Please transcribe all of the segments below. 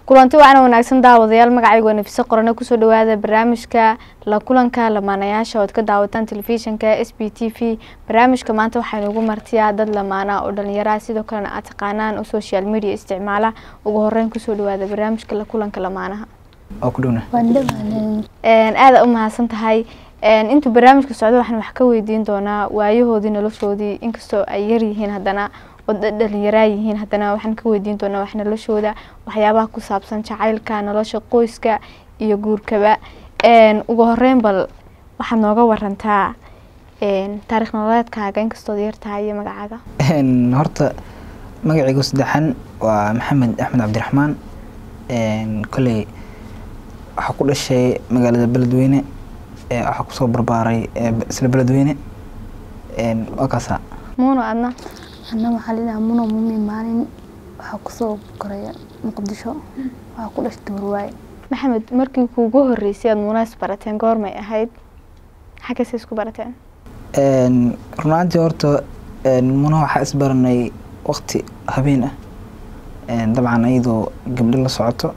kulanti wacan wanaagsan daawadayaal magacaygu waa nafiso qorane kusoo dhawaada barnaamijka la kulanka lamaanayaasha ood ka daawataan telefishinka s b t v barnaamijka maanta waxaynu ugu martiyaa dad lamaana oo dhalinyaraha sidoo kalena aad taqaanaan oo social media isticmaala ugu horeyn kusoo dhawaada barnaamijka la kulanka lamaanaha aada u mahadsan tahay intuu barnaamijka socdo waxaan wax ka weydiin doonaa waayahoodii noloshoodii inkastoo ay yaryihiin haddana oo dhalinyaraa yihiin haddana waxaan ka weydiin doonaa wax noloshooda waxyaabaha ku saabsan jacaylka nolosha qoyska iyo guurkaba ugu horeyn bal waxaad nooga warantaa taarikh nololeedkaaga inkastood yartahay iyo magacaaga horta magacaygu saddexan waa maxamed axmed cabdiraxmaan koley waxaa ku dhashay magaalada beledweyne waxaa kusoo barbaaray isla beledweyne waa kaasa muuno adna ana waxaa lidhaha muno mumi maalin waxaa kusoo koraya muqdisho waxaa ku dhashtay warwaaye maxamed markii kuugu horeysay aad muunaas barateen goormay ahayd xaggase isku barateen runaantii horta muna waxaa isbaranay waqti habeen ah dabcan ayadoo gabdho la socoto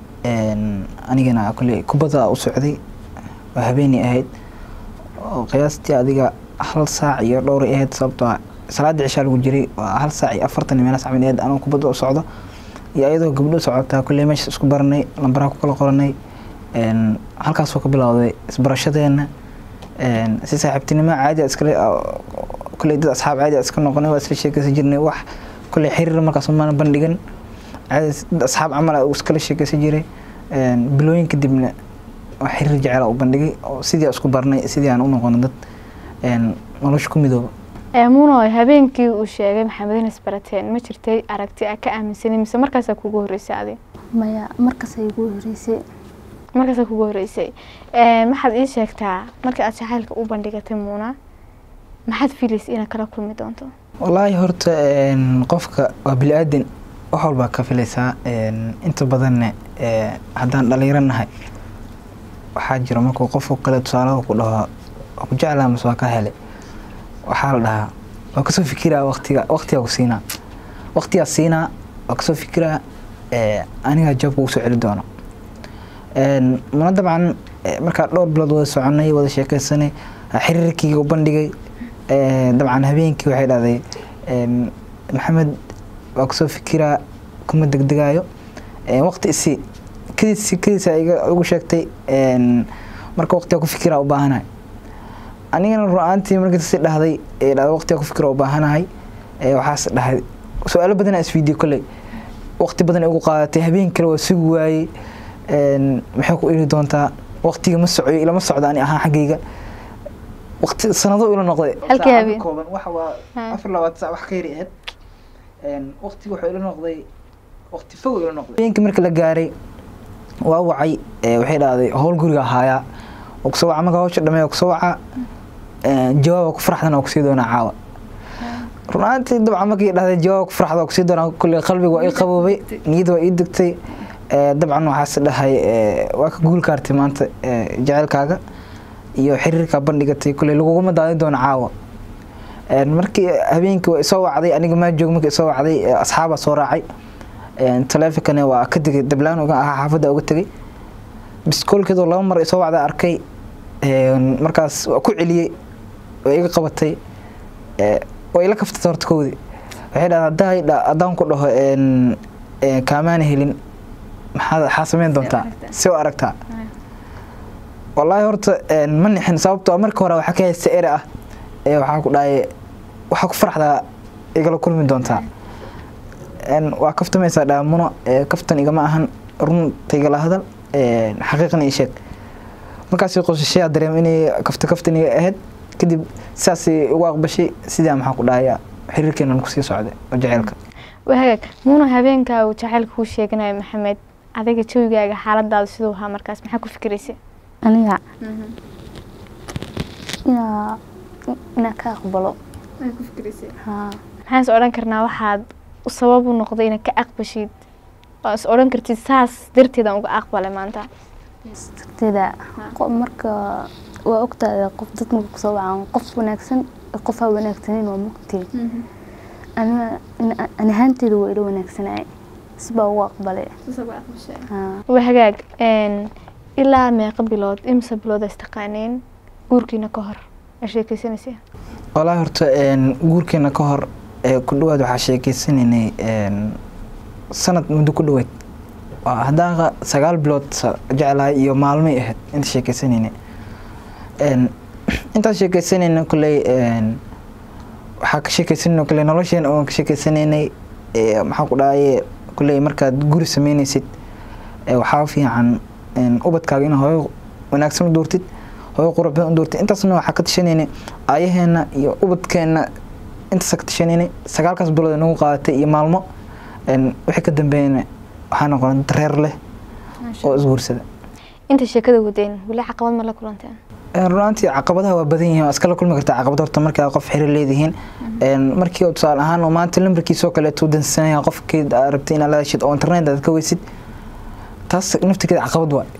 anigana kole kubadda u socday waa habeenay ahayd oo qiyaastii adiga hal saac iyo dhowray ahayd sababtoo salaada cishaa lagu jiray waa hal saac iyo afartan meelaas camal ahayd anuu kubadda u socdo iyo ayadoo gabdho socotaa kulley meesha isku baranay lambaraha ku kala qoranay halkaasoo ka bilowday isbarashadeena si saaxiibtinimo caadi iskale kulley dad asxaab caadi iska noqonay waa isla sheekeysan jirnay wax kulley xiriir markaas maana bandhigan caadi dad asxaab camal iskala sheekeysan jiray bilooyin kadibna waa xiriir jecel u bandhigay oo sidii isku barnay sidii aan u noqono dad nolosha ku midooba muuno habeenkii uu sheegay maxamed in isbarateen ma jirtay aragti a ka aaminsanay mise markaasaa kugu horeysay adi maya markaasay igu horeysay markaasaa kugu horeysay maxaad ii sheegtaa markii aad jacaylka u bandhigatay muuna maxaad filaysay inaad kala kulmi doonto wallaahi horta qofka waa bili-aadan wax walbaa ka filaysaa inta badanna haddaan dhalinyaro nahay waxaa jira markuu qofku kale tusaalaha ku dhaho ku jeclaa mise waa ka helay waxaa la dhahaa waa kasoo fikiraa watiga waqtigaa ku siinaa waqtigaa siinaa waa kasoo fikiraa anigaa jawaabka ugu soo celi doono muna dabcan markaa dhowr bilood wada soconay wada sheekeysanay xiriirkii u bandhigay dabcan habeenkii waxay dhahday maxamed waa kasoo fikiraa kuma degdegaayo waqti isi kadiis kadiisa igu sheegtay marka waqtigaa ku fikiraa u baahanahay anigana ru-aantii markiisi dhahday waqtiga ku fikira u baahanahay waxaas dhahay su-aalo badan isweydiye kolley waqti badan ugu qaadatay habeen kale waa sugi waayey maxay ku iri doontaa waqtiga ma socoyo ilama socdo ani ahaan xaggayga waqti sanado ila noqday halkii habeen kooban waxa waa afar labaatan sac wax ka yari ahayd waqtiga wuxuu ila noqday waqti fog ila noqday habeenkii marka la gaaray waa wacay waxay dhahday howl guriga haayaa kusoo waca marka hawsha dhamee kusoo waca jawaaba ku faraxdan oo kusii doonaa caawa runaantii dabcan markii dhahday jawaaba ku faraxda oo kusii doonaa kulle qalbiga waa ii qaboobay niyada waa ii degtay dabcan waxaas dhahay waa ka guul kaartay maanta jaceylkaaga iyo xiriirkaa bandhigatay kulle laguguma daadin doona caawa markii habeenkii waa isoo wacday aniga maa joog markii isoo wacday asxaabaa soo raacay taleefonkana waa ka tegay dablaan uga ahaa xaafadda uga tegay biskoolkeedoo laba mar isoo wacda arkay markaas waa ku celiyey waa iga qabatay waa ila kaftatay horta kowdi waxay dhahday haddaa haddaan ku dhaho kaamaana helin maxaad maxaa sameyn doontaa si u aragtaa wallaahi horta ma nixin sababtoo marka hore waxaa ka haysta ere ah waxaa ku dhahay waxaa ku faraxdaa igala kulmi doontaa waa kaftamaysaa dhaamuno kaftan igama ahan runta igala hadal xaqiiqan ii sheeg markaas qosashay dareem inay kafta kaftan iga ahayd kadib sidaasay ugu aqbashay sidaa maxaa ku dhahaya xiriirkeenan kusii socday oo jaceylka wahagaag muuna habeenkaa uu jacaylka kuu sheeganayo maxamed adiga jawigaaga xaaladaada siduu ahaa markaas maxaa ku fikiraysay aniga inaa inaa ka aqbalo haa maxaan is odhan karnaa waxaad sabab u noqday inaad ka aqbashid oo is odhan kartid saas darteedaan uga aqbalay maanta darteeda marka waa ogtaada qof dad marka kusoo wacan qof wanaagsan qof aan wanaagsaneyn waa mugtiin ani ahaanteeda waa ila wanaagsanay sibaa ugu aqbalay Haa. waa hagaag een, ilaa meeqa bilood imse bilood is taqaaneen guurkiina ka hor ma sheekeysanaysa walaahi horta een, guurkeena ka hor ee ku dhawaad waxaa sheekeysanaynay een, sanad muddo ku dhaweyd Waa haddaan qa- sagaal bilood sa- jeclahay iyo maalmay ahayd inta sheekeysanaynay Een, intaan sheekeysanayna koley een, waxaa ka sheekeysanayna koley nolosheena oon ka sheekeysanaynay ee, maxaa ku dhahaye koley markaad guri sameynaysid ee, waxaa fiican een, ubadkaaga in hooyo wanaagsan u doortid hooyo qurux badan u doortid intaasna waxaa ka tashanayna aayaheena iyo ubadkeena intaas ka tashanayna sagaalkaas bilood ay nagu qaadatay iyo maalmo een, wixii ka dambeeyana waxaa noqon dad reer leh oo isguursada inta sheekada wadeen weli caqabad ma la kulanteen Een, runaantii caqabadaha waa badan yihiin waa iskala kulmi kartaa caqabad horta markaa qof xiriir leedihiin Een, markii oo tusaale ahaan oo maanta lambarkiisoo kaleeto dansanaya qofkeed aad rabtay inaad la heshid oo internet aad ka weysid taas naftigeeda caqabad waay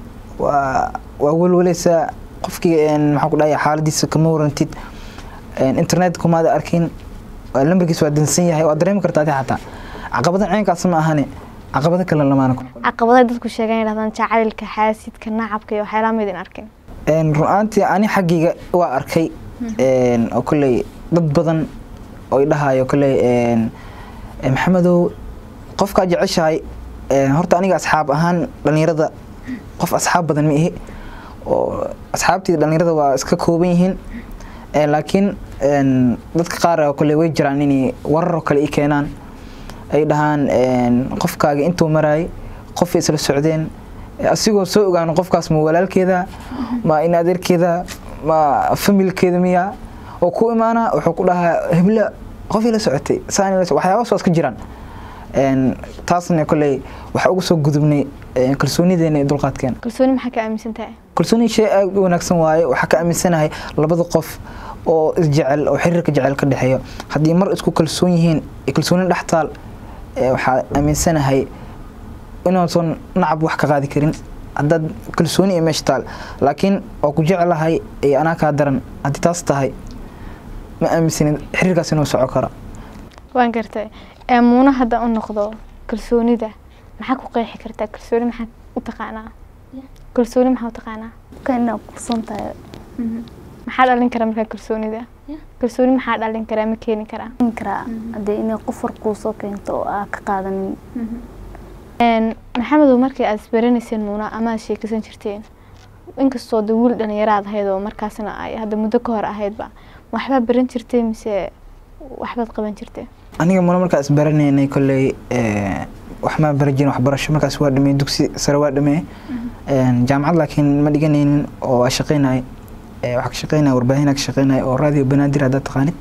waa waa welweleysaa qofkii een, maxaa ku dhahaya xaaladiisa kama warantid Een, internet kumaada arkin waa lambarkiisa waa dansan yahay waa dareemi kartaa adi xataa caqabada ceenkaas ma ahane caqabado kale lamaana ku caqabadaha dadku sheegan yidhahdaan jacaylka xaasidka nacabka iyo waxyaalaha maydin arkin Een, run-aantii ani xaggayga waa arkay een, oo kolley dad badan oo i dhahayo kolley een, een, maxamedow qofkaa jeceshahay een, horta aniga asxaab ahaan dhalinyarada qof asxaab badan ma ihi oo asxaabtii dhalinyarada waa iska kooban yihiin Een, laakiin een, dadka qaar oo kolley way jiraan inay warar oo kale i keenaan ay dhahaan een, qofkaaga intuu maraayay qofay isla socdeen asigoo soo ogaano qofkaas ma walaalkeeda ma in adeerkeeda ma familkeeda miya oo ku imaana wuxuu ku dhahaa hebla qofii la socotay saan la waxyaabahaas waa iska jiraan Een, taasna kolley waxaa uga soo gudubnay een, kalsoonideena iyo dulqaadkeena kalsooni maxaa ka aaminsan tahay kalsooni shay aad u wanaagsan waaye waxaa ka aaminsanahay labada qof oo isjecel oo xiriirka jecel ka dhexeeyo haddii mar isku kalsoon yihiin ee kalsooni dhex taal ee waxaa aaminsanahay inuusan nacab wax ka qaadi karin haddaad kalsooni iyo meesha taal laakiin waa ku jecelahay ee anaa kaa daran haddii taas tahay ma aaminsanin xiriirkaas inuu soco karo waan gartay ee muuna hadda u noqdo kalsoonida maxaa ku qeexi kartaa kalsooni maxaa u taqaanaa kalsooni maxaa u taqaanaa Qofka inaad kursan tahay maxaa dhalin kara markaa kalsoonida kalsooni maxaa dhalin karaa ma keeni karaa in karaa haddii inay qof war kuu soo keento oo aa ka qaadanin Een, maxamedow markii aad isbaranayseen muuna ama aad sheekaysan jirteen inkastoo de wiil dhalinyaraad ahayd oo markaasna ay hadda muddo ka hor ahaydba ma waxbaa baran jirtay mise waxbaad qaban jirtay aniga muna markaa isbaranaynay kolley ee, wax ma baran jirin waxbarasho markaas waa dhamey dugsi sare waa dhamey Een, jaamacad laakiin ma dhiganaynin oo waa shaqaynay waxaa ka shaqaynaya warbaahinaa ka shaqaynaya oo radio banaadir haddaad taqaanid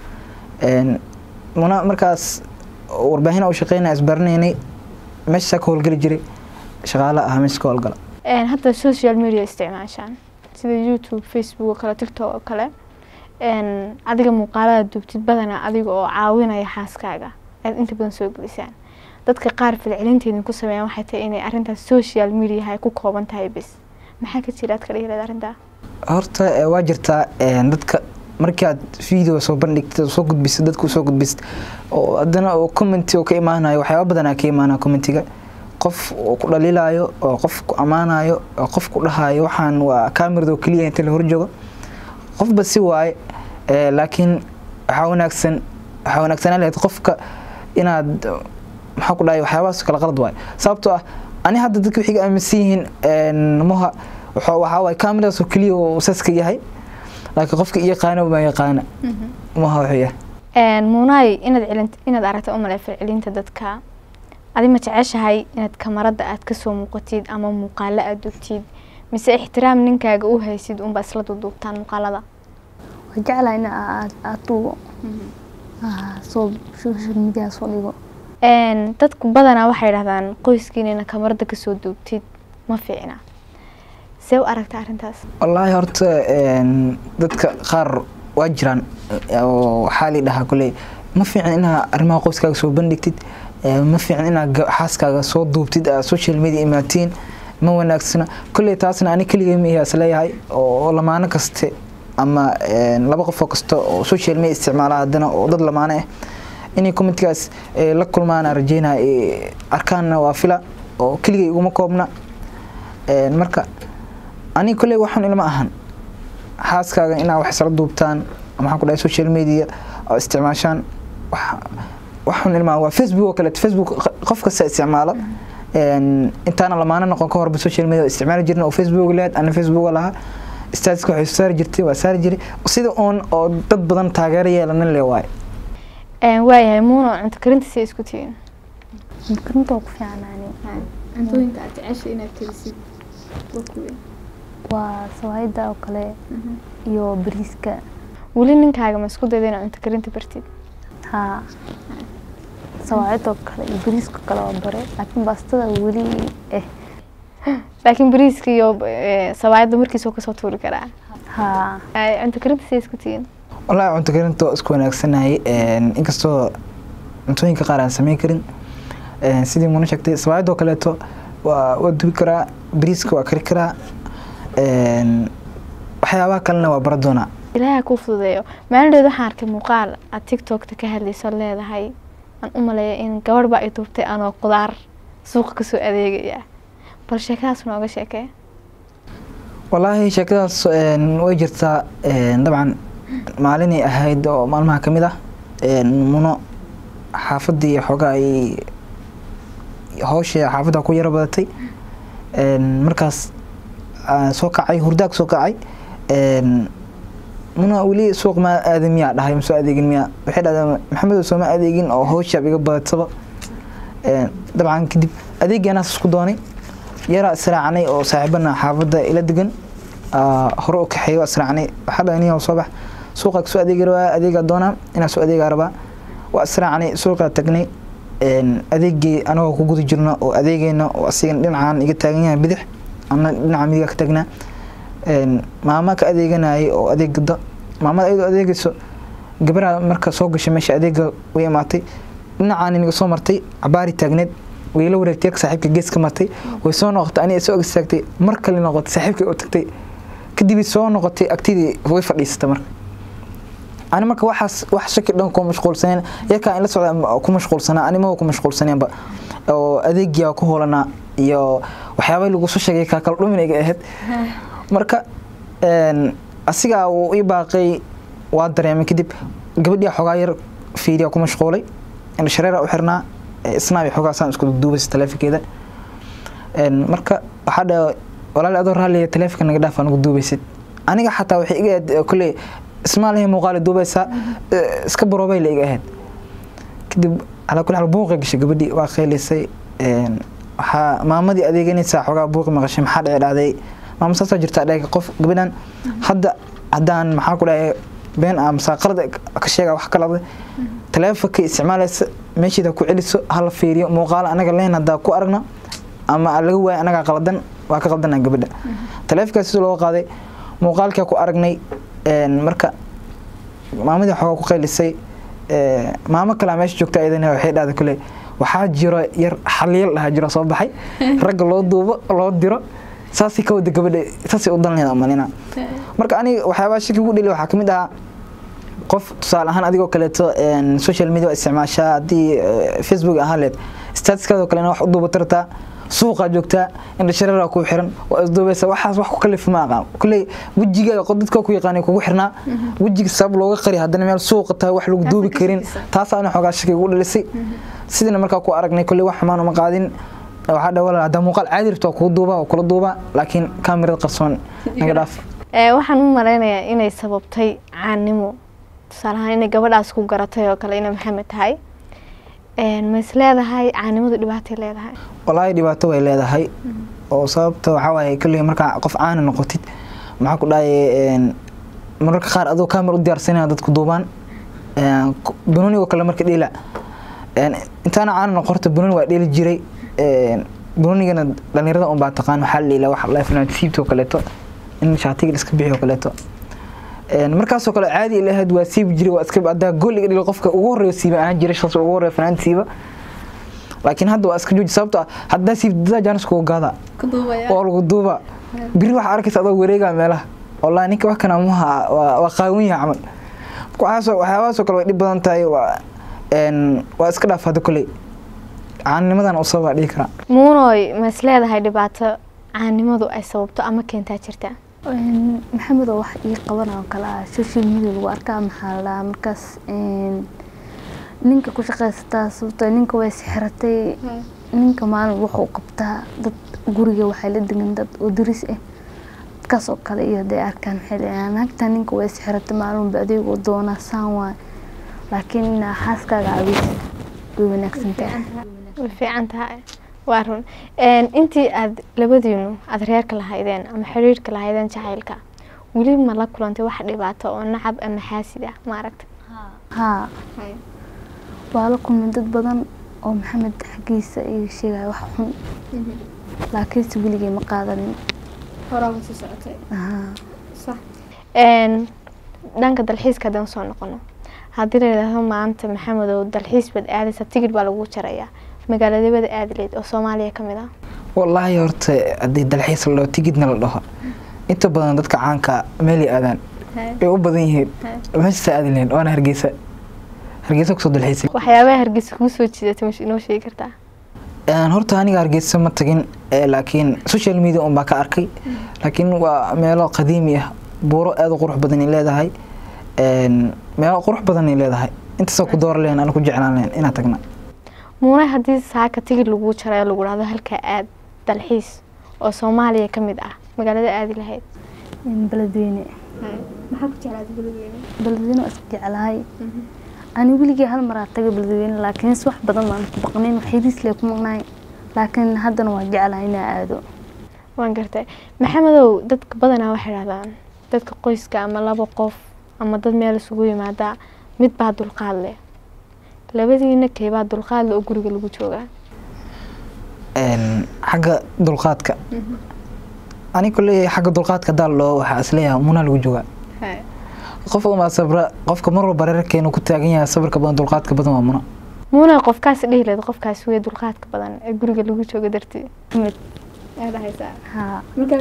Een, muna markaas warbaahina u shaqaynaya isbaranaynay meeshaa ka howlgeli jiray shaqaale ahaa meesha ka howlgala Een, hadda social media isticmaashaan sida youtube facebook oo kale tiktok oo kale Een, adiga muuqaalada duubtid badanaa adiga oo caawinaya xaaskaaga aad inta badan soo gelisaan dadka qaar falcelinteedin ku sameeyaan waxay tahay inay arrintaas social media ay ku kooban tahay bis maxaa ka jira aad ka dhihi lahayd arrintaa horta eh, waa jirtaa eh, dadka markii aad video soo bandhigtid oo soo gudbisid dadku soo gudbisid oo haddana oo commenti oo ka imaanayo waxyaaba badanaa ka imaanaya commentiga qof uu ku dhaliilaayo oo qof ku ammaanayo oo qof ku dhahayo waxaan waa kamerada oo keliya inta la horjoogo qofba si waaye eh, laakiin waxaa wanaagsan waxaa wanaagsanaan lahayd qofka inaad maxaa ku dhahay waxyaabahaas kala qalad waaye sababtoo ah ani hadda dadka waxay ga aaminsan yihiin een, muha waxaa waxaa waaye kameradaas oo keliya uu saska yahay laakiin qofka i yaqaana ma yaqaana muha wuxuu yahay Een, muunaay inaad celin inaad aragto umale falcelinta dadka adi ma jeceshahay inaad kamarada aad kasoo muuqatid ama muuqaalo aad dugtid mise ixtiraam ninkaaga u haysid unbaa isla duduubtaan muuqaalada waa jeclahay in aad aad duubo Ah, soo social media soo dhigo Een, dadku badanaa waxay dhahdaan qoyskiina ina kamarada kasoo duubtid ma fiicna see u aragta arrintaas wallaahi horta een, dadka qaar waa jiraan oo waxaa la dhahaa kuley ma fiican inaa arrimaha qoyskaaga soo bandhigtid ee, ma fiican inaa ga- xaaskaaga soo duubtid aad social media imaatiin ma wanaagsana kulley taasna ani keligay ma ihaas leeyahay oo lamaano kaste ama een, laba qofoo kasta oo social media isticmaala haddana oo dad lamaano ah inay commentkaas eh, la kulmaan aan rajeynaya eh, arkaanna waa fila oo keligay iguma koobna Een, marka aniga kolley waxaan ilma ahan xaaskaaga inaa wax isla duubtaan maxaan ku dhahay social media oo isticmaashaan wax- waxaan ilmaa waa facebook oo kaleeto facebook q- qof kasta isticmaalo Een, intaana lamaana noqon ka horba social media oo isticmaali jirna oo facebook leed ana facebook lahaa statuska waxay soo saari jirtay waa saari jiray sida uun oo dad badan taageero yeelanin le waaye Een, waayahay muuno cunto karinta si isku tihiin makarinta waa ku fiicnaani cuntooyinka aad jecesha inaad karisid waa sawaayada oo kale iyo bariiska weli ninkaaga ma isku dayda inaad cunto karinta bartid haa sawaayada oo kale iyo bariiska kale waa bare laakiin baastada weli eh laakiin bariiska iyo eh, sawaayadda markiisoo kasoo tuuri karaa haa Ay, cunto karinta si isku tihiin wallaahi cunto karinta waa isku wanaagsanahay Een, inkastoo cuntooyinka qaar aan sameyn karin Een, sidii muna sheegtay sawaayadoo kaleeto waa waa dubi karaa bariiska waa kari karaa Een, waxyaabaha kalena waa bara doonaa ilaaha kuu fududeeyo maalindheed waxaan arkay muuqaal aad tiktokta ka hadlayso leedahay aan u maleeya in gabadh baa i duubtay anoo qudaar suuqa kasoo adeegaya bal sheekadaas nooga sheekee wallaahi sheekadaas een, way jirtaa Een, dabcan maalinay ahayd oo maalmaha ka mid ah Een, muno xaafadii xoogaa ay hawsha xaafadda ku yaro badatay Een, markaas aan soo kacay hurdaag soo kacay Een, muna weli suuq ma aadin miyaa dhahay ma soo adeegin miyaa waxay dhahdeen maxamedow sooma adeegin oo hawsha iga badataba Een, dabcan kadib adeegaanaas isku doonay yaraa israacnay oo saaxiibana xaafadda ila degan aa, hore u kaxeeyo waa israacnay waxaa dhahay niyow soo bax suuqa kasoo adeegi rabaa adeegaa doonaa inaa soo adeegaa rabaa waa israacnay suuqaa tagnay Een, adeegii anagoo ku guda jirno oo adeegayna oo asigana dhinacaan iga taagan yahay bidix ana dhinaca midiga ka taagnaa Een, maama ka adeeganayay oo adeeg gada maamada ayadoo adeegayso gabaraa marka soo gashay meesha adeega way imaatay dhinacaan inaga soo martay cabaari taagneed way la wareegtay yarka saaxiibka gees ka martay way soo noqotay aniga soo agstaagtay mar kale noqotay saaxiibkay oo tagtay kadib soo noqotay agtidii way fadhiisatay marka ani marka waxaas wax shaki dhan ku mashquulsaneen yarkaa in la socda ma- ku mashquulsanaa animaba ku mashquulsaneenba oo adeegiyaa ku hoolanaa iyo waxyaabay lagu soo sheegay kaa kala dhumin iga ahayd marka een, asigaa wuu ii baaqay waa dareemay kadib gabadhii xoogaa yar fiiriya ku mashquulay in shareera u xirnaa ee isnaab xoogaa saan isku duubaysa taleefankeeda Een, marka waxaa dha walaal adoo raalliya taleefanka naga dhaaf aan ugu duubaysid aniga xataa waxay iga ahayd kolley ismaalahi muuqaali duubaysaa eh, iska baroobay la iga ahayd kadib calaa kulli xaal buuqay gashay gabadhii waa qaylisay Een, waxaa maamadii adeeganaysaa xoogaa buuqi maqashay maxaa dhici dhacday maama saasaa jirtaa dhega qof gabadhan hadda haddaan maxaa ku dhahay been ah masaa qalad ka sheega wax kalada taleefanka isticmaalaysa meeshiida ku celiso hala fiiriyo muuqaal anaga leen haddaa ku aragna ama laga waayo anagaa qaladan waa ka qaldana gabadha taleefankaas sida loo qaaday muuqaalkaa ku aragnay Een, marka maamadii xoogaa ku qaylisay Ee, maamo kalaa meesha joogta iyadana waxay dhahday kule waxaa jiro yar xaliyal dhahaa jiro soo baxay ragga loo duubo loo diro saasay ka wada gabadha saasay u danleeda malina marka aniga waxyaabaa shaki ugu dheli waxaa kamid ahaa qof tusaale ahaan adigoo kaleeto een, social media waa isticmaashaa haddii eh, facebook ahaan leed statuskaadoo kalena wax u duuba rabtaa suuqaa joogtaa indhashareeraa kuu xiran waa isduubaysa waxaas wax ku kalif ma aqaan kulley wejiga qod- dadka ku yaqaanay kugu xirnaa wejiga sabab looga qari haddana meel suuqa tahay wax lagu duubi karin taasaa ana xoogaa shaki ugu dhalisay sidina markaa ku aragnay kulley wax xumaan uma qaadin waxaa dha walaal haddaa muuqaal caadi rabto waa kuu duubaa waa kula duubaa laakiin kaamirada qarsoon naga dhaaf Ee, waxaan u malaynayaa inay sababtay caanimo tusaale ahaan inay gabadhaas ku garatay oo kale inay maxamed tahay Een, ma is leedahay caanimadu dhibaatay leedahay walaahi dhibaato way leedahay oo sababta waxaa waaye kolley markaa qof caana noqotid maxaa ku dhahay een, mararka qaar adoo kaamir u diyaarsanaya dadku duubaan Een, ku- banooni oo kale marka dheela Een, intaana caana noqorta banooni waa dheeli jiray Een, banoonigana dhalinyarada un baa taqaan waxaa la dheela waxa la fanaan siibta oo kaleeto in shaatiga la iska bixiyo oo kaleeto Een, markaasoo kale caadi ila ahayd waa siibi jiray waa iska haddaa gool iga dhilo qofka ugu horeeyo siiba ahaan jiray shaqsi ugu horeeyo fanaan siiba laakiin hadda waa iska jooji sababto ah haddaa siibdadaa jaanis kugu gaada oo lagu duuba biri waxaa arkaysa adoo wareegaa meelaha wallahi ninka wax kana muha waa waa qaawan yahay camal waxaasoo waxyaabahaasoo kale way dhib badan tahay waa een, waa iska dhaaf hadda koley caannimadan usaba baa dhihi karaa muunoy ma is leedahay dhibaato caanimadu ay sababto ama keentaa jirta Een, maxamed oo wax ii qabanaa oo kale ah social media lagu arkaa maxaa la dhahaa markaas een, ninka ku shaqaysataa sababtoo ninka way sixiratay ninka maalin wuxuu qabtaa dad guriga waxay la degan dad oo daris ah dadkaas oo kale iyo haday arkaan maxay leeyahay naagta ninka way sixiratay maalinba adeegoo doonaa saan waay laakiin inaa xaaskaaga caawisa way wanaagsan tahay way fiican tahay waa run Een, intii aad labadiinu aad reerka lahaydeen ama xiriirka lahaydeen jacaylka weli ma la kulantay wax dhibaato oo nacab ama xaasid ah maaragta haa waa la kulmay dad badan oo maxamed xaggiisa iga sheegaya wax xun laakiinse weligay ma qaadanin Haa. Een, dhanka dalxiiska haddaan soo noqono haddii la yidhaahdo maanta maxamedow dalxiis baad aadaysa tigidh baa lagu jarayaa magaaladabada aadi leyd oo soomaaliya ka mid ah wallaahi horta haddii dalxiis la dhaho tigidna la dhaho inta badan dadka caanka meelay aadaan way u badan yihiin meeshasa aadi lahayn waana hargeysa hargeysa kusoo dalxiisay waxyaabaha hargeysa kuu soo jiidatay ma inoo sheegi kartaa Een, horta aniga hargeysa ma tagin ee, laakiin social media un baa ka arkay laakiin waa meelo qadiimi ah buuro aad u qurux badan ay leedahay Een, meelo qurux badan ay leedahay intaasoo ku dooran lahayn ana ku jeclaan lahayn inaan tagna muunay haddii saaka tigidh lagu jarayo lagu dhahdo halkaa aad dalxiis oo soomaaliya ka mid ah magaalada aadi lahayd in beledweyne maxaa ku jeclaatay beledweyne beledweyne waa iska jeclahay ani weligay hal maraa tagay beledweyne laakiin si wax badan baan ku baqnayn wax yariis lee ku maqnaay laakiin haddana waa jeclahay inaa aado waan gartay maxamedow dadka badanaa waxay dhahdaan dadka qoyska ama laba qof ama dad meel isugu yimaada mid baa dulqaad leh labadiina keebaa dulqaad leh oo guriga lagu joogaa Een, xagga dulqaadka ani koley xagga dulqaadka daal loo waxaa isleeyahay munaa lagu joogaa qofka umaa sabra qofka mar walba reerkeenu ku taagan yahay sabarka badan dulqaadka badan waa muna muuna qofkaas dhihi leed qofkaas wey dulqaadka badan ee guriga lagu jooga dartii mid haa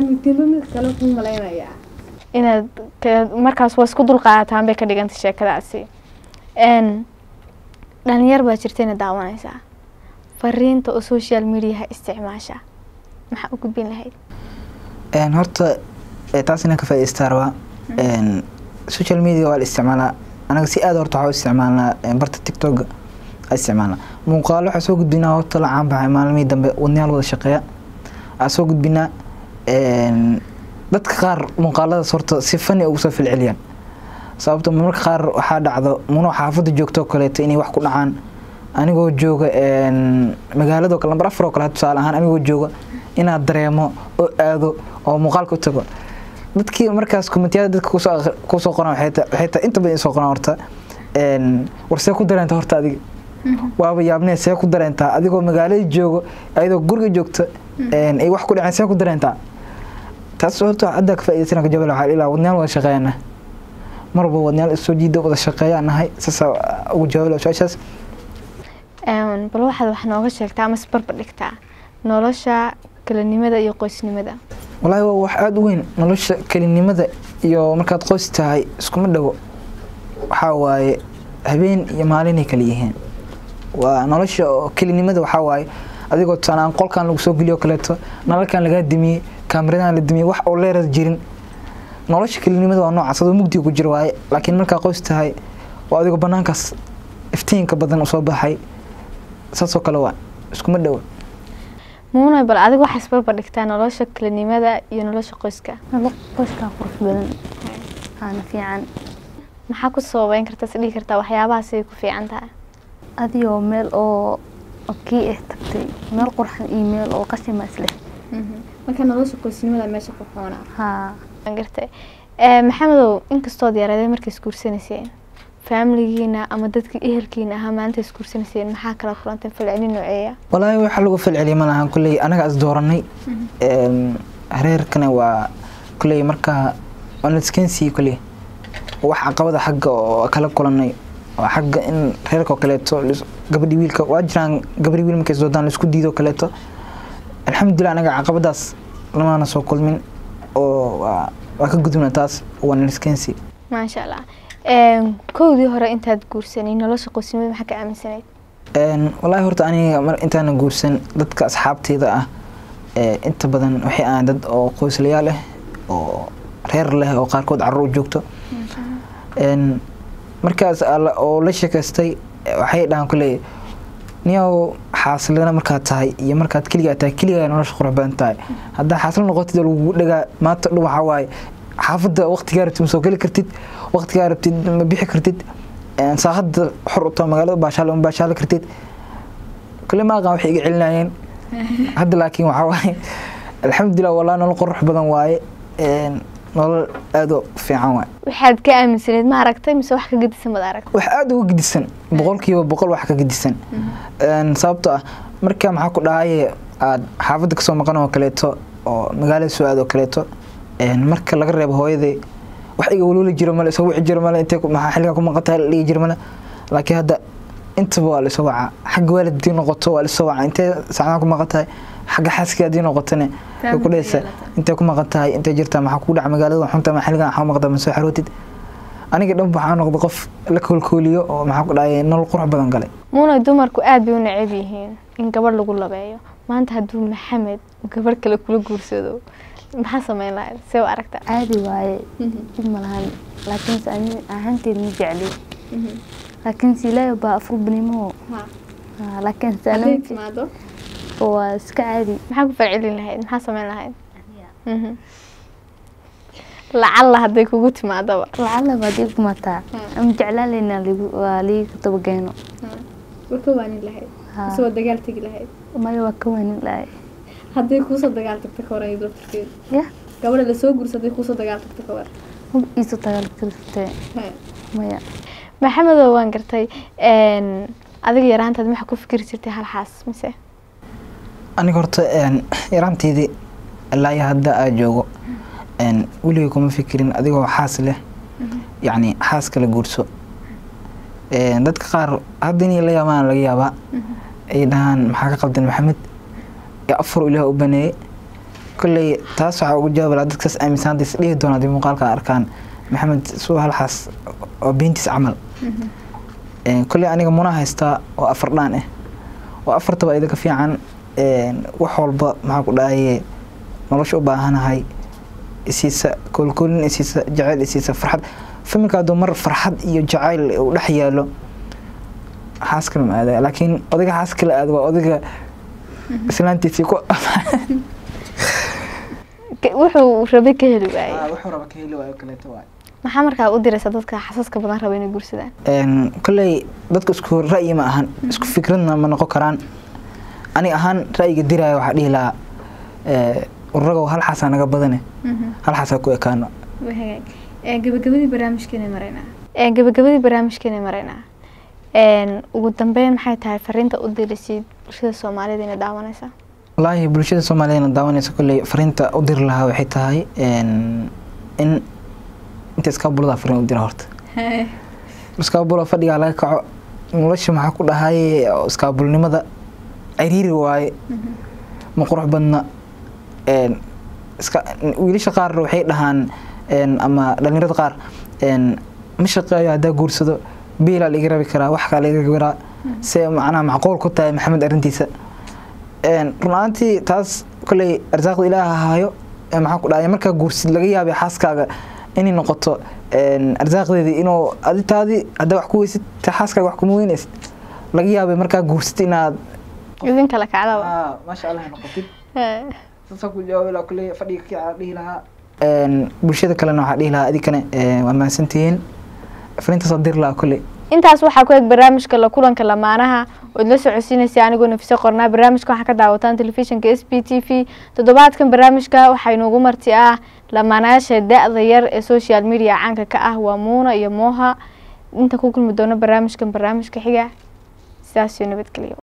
inaad ka- markaas waa isku dulqaadataan bay ka dhigantay sheekadaasi n dhalinyar baa jirtayna daawanaysaa fariinta oo social mediaha isticmaasha maxaa u gudbin lahayd Een, horta eh, taas inaan ka faa'iidaystaa rabaa Een, social media waa la isticmaalaa anaga si aad horta waxaa u isticmaalnaa een, barta tiktok a isticmaalnaa muuqaalo waxaa soo gudbinaa horta la caan baxay maalmihii dambe wadnayaal wada shaqeeya waxaa soo gudbinaa een, dadka qaar muuqaaladaas horta si fani ugu soo filceliyaan sababto marmarka qaar waxaa dhacdo muno xaafadda joogto oo kaleeto inay wax ku dhacaan anigoo jooga een, magaalado kale lambar afar oo kale tusaale ahaan anigoo jooga inaad dareemo oo aado oo muuqaalka u tago dadkii markaas komentiyada dadka kusoo aqri- kusoo qoran waxay ta- waxay tahay inta badan soo qoran horta een, war see ku dareenta horta adiga waaba yaabnee see ku dareentaa adigoo magaalada joogo ayadoo guriga joogta een, ay wax ku dhaceen see ku dareentaa taas horta hadda ka faa'iidaysan ka jawab waxaa ilaa wadnayaal wada shaqeeyana mar walba wadnayaal isoo jiida wada shaqeeyaan nahay saasa ugu jawaab su-aashaas Een, bal waxaad wax nooga sheegtaa ama isbarbar dhigtaa nolosha kalinimada iyo qoysnimada walaahi waa wax aada u weyn nolosha kelinimada iyo markaad qoys tahay iskuma dhawo waxaa waaye habeen iyo maalinay kala yihiin waa nolosha oo kelinimada waxaa waaye adigoo tusaanaan qolkan lagu soo geliyo kaleeto nalalkan lagaa dimiyey kaamiradan la dimiyey wax oo leeras jirin nolosha kelinimada waa noocaas adoo mugdiga ku jira waaye laakiin markaa qoys tahay waa adigoo banaankaas iftiinka badan usoo baxay saasoo kale waa iskuma dhawo muunay bal adiga waxaa isbarbar dhigtaa nolosha kalinimada iyo nolosha qoyska nolol qoyskaa qurux badan aana fiican maxaa ku sababeyn kartaa is dhihi kartaa waxyaabahaasay ku fiican tahay adigoo meel oo oo kii ah tagtay meel qurxan iyo meel oo qashima isleh marka nolosha qoysnimada meesha ku xoonaa haa waan gartay Eh, maxamedow inkastood yaraadeen markay isguursanayseen faamiligiina ama dadkii ehelkiina ahaa maalinta isguursanayseen maxaa kala kulanteen falcelin nooceeya walaahi waxa lagu falceliya ma lahan kulley anaga is dooranay Een, reerkana waa kulley markaa waa naskeensiyi kulley wax caqabada xagga oo kala kulanay oo xagga in reerka oo kaleeto lis- gabadhi wiilka waa jiraan gabadhi wiil markay isdoodaan laisku diido kaleeto alxamdulilah anaga caqabadaas lamaana soo kulmin oo waa waa ka gudubna taas waa naskeensi maasha allah Een, kowdii hore intaad guursanay nolosha qoysnimada maxaa ka aaminsanayd Een, wallaahi horta aniga mar intaana guursan dadka asxaabteyda ah ee, inta badan waxay ahaan dad oo qoyslayaal ah oo reer leh oo qaarkood carruur u joogto Een, markaas alla- oo la sheekaystay eh, waxay dhahaan kule niyow xaasilana markaad tahay iyo markaad keligaa tahay keligaa nolosha qurux badan tahay haddaa xaasil noqotid oo lagugu dhagaa maanta dhan waxaa waaye xaafadda waqtigaa rabtid ma soo geli kartid waqtigaa rabtid ma bixi kartid Een, saacadda xor u tahay magaalada baashaale ma baashaali kartid kule ma aqaan waxay iga celinayeen hadda laakiin waxaa waaye alxamdulilah walaa nolol qurux badan waaye Een, nolol aad u fiican waaye waxaad ka aaminsanayd ma aragtay mise wax ka gedisan baad aragtay wax aad uga gedisan boqolkiiba boqol wax ka gedisan Een, sababtoo ah marka maxaa ku dhahaye aad xaafadda kasoo maqan oo kaleeto oo magaalada soo aad oo kaleeto Een, marka laga reebo hooyaday wax iga walwali jiro male isoo wici jiro male intee ku- maxaa xilligaa ku maqan tahay la dhigi jiro male laakiin hadda intaba waa lasoo wacaa xagga waalid haddii noqoto waa lasoo wacaa intee saacadaha ku maqan tahay xagga xaaska haddii noqotone way ku dhehaysaa intee ku maqan tahay intee jirtaa maxaa kugu dhaca magaalada xunta ma xilligan waxaa maqda ma soo xarootid aniga dhan waxaa noqda qof la koolkooliyo oo maxaa ku dhacay nolol qurux badan galay muuna dumarku aad bay u neceb yihiin in gabadh lagu labeeyo maanta hadduu maxamed gabadh kale kula guursado maxaa sameyn lahayd see u aragtaa caadi waaye dib ma lahan laakiinse ani ahaanteed ma jecli laakiinse ilaahay baa afurbanimo laakiinse ana ma jecli. waa iska caadi maxaa ku falcelin lahayd maxaa sameyn lahayd Mhm. lacalla hadday kugu timaadaba lacala baad ii kumataa ama jeclaan laynaa waa liiga dabageeno waa ka waanin lahayd Haa. isagoo dagaal tegi lahayd maya waa ka weynin lahay hadday kuusoo dagaal tagta ka hore laftirkeeda ya gabadha lasoo guursa hadday kuusoo dagaal tagta ka hore hub iiso dagaal kartee maya maxamedow waan gartay een, adiga yaraantaad maxaa ku fikiri jirtay hal xaas mise aniga horta een, yaraanteydii ilaa iyo hadda aad joogo een, weligay kuma fikirin adigoo xaas leh yacni xaas kala guurso Een, dadka qaar hadda inay la yaabaan laga yaabaa ay dhahaan maxaa ka qaldan maxamed ee afar ilaah u baneeyey kolley taas waxaa ugu jawaab lahaa dadkaas aaminsan hadda is dhihi doona haddii muuqaalka arkaan maxamed suu hal xaas oo beentiis camal Een, kolley aniga muna haystaa oo afar dhaan ah oo afartaba idinka fiican een, wax walba maxaa ku dhahaye nolosha u baahanahay isiisa koolkoolin isiisa jacayl isiisa farxad familka hadduu mar farxad iyo jacayl uu dhex yaalo xaas kale ma aadaya laakiin odayga xaas kale aada waa odayga islaantiisii ku Ka- wuxuu rabay ka heli waayey wuxuu raba ka heli waayo kaleeto waay maxaa markaa u diraysa dadka xasaska badan raba inay guursadaan Een, kolley dadka isku ra'yi ma ahan isku fikradna ma noqon karaan ani ahaan ra'yiga diraya waxaa dhihi lahaa ee, ururagow hal xaasaa naga badane hal xaasaa ku ekaano gabagabadii barnaamijkeena maraynaa gabagabadii barnaamijkeena maraynaa Een, ugu dambeyn maxay tahay fariinta u diraysid bulshada soomaalida inay daawanaysa wallaahi bulshada soomaaliyeedna daawanaysa kolley fariinta u diri lahaa waxay tahay een, in inta iskaabulada fariin u dira horta iskaabula fadhigaa laga kaco nolosha maxaa ku dhahay oo iskaabulnimada ciriiri waaye ma qurux badna Een, iska wiilasha qaar waxay dhahaan een, ama dhalinyarada qaar een, ma shaqeeyo haddaa guursado biilaa laga rabi karaa wax kaa laga garaa se macnaha macquul ku tahay maxamed arrintiisa Een, run ahaantii taas kolley arsaaqda ilaaha haayo ee maxaa ku dhahay markaa guursid laga yaabay xaaskaaga inay noqoto een, arsaaqdeedii inuu aditaadii haddaa wax ku weysid ta xaaskaaga wax kuma weynaysid laga yaabay markaa guursid inaad idin kala kacdaba maasha allah noqotid Ee, saasaan ku jawaabi lahaa kulley fadhiga kicaa dhihi lahaa bulshada kalena waxaa dhihi lahaa adinkana ee, waa mahadsantihiin fariintaasoo diri lahaa kulley intaas waxaa ku eg barnaamijka la kulanka lamaanaha ood la socodsiinaysa anigoo nafise qornaa barnaamijka waxaa ka daawataan telefishinka s b t v toddobaadkan barnaamijka waxaa inoogu marti ah lamaanayaasha da-da yar ee social media caanka ka ah waa muuna iyo mooha inta ku kulmi doono barnaamijkan barnaamijka xiga sidaas iyo nabadgelyo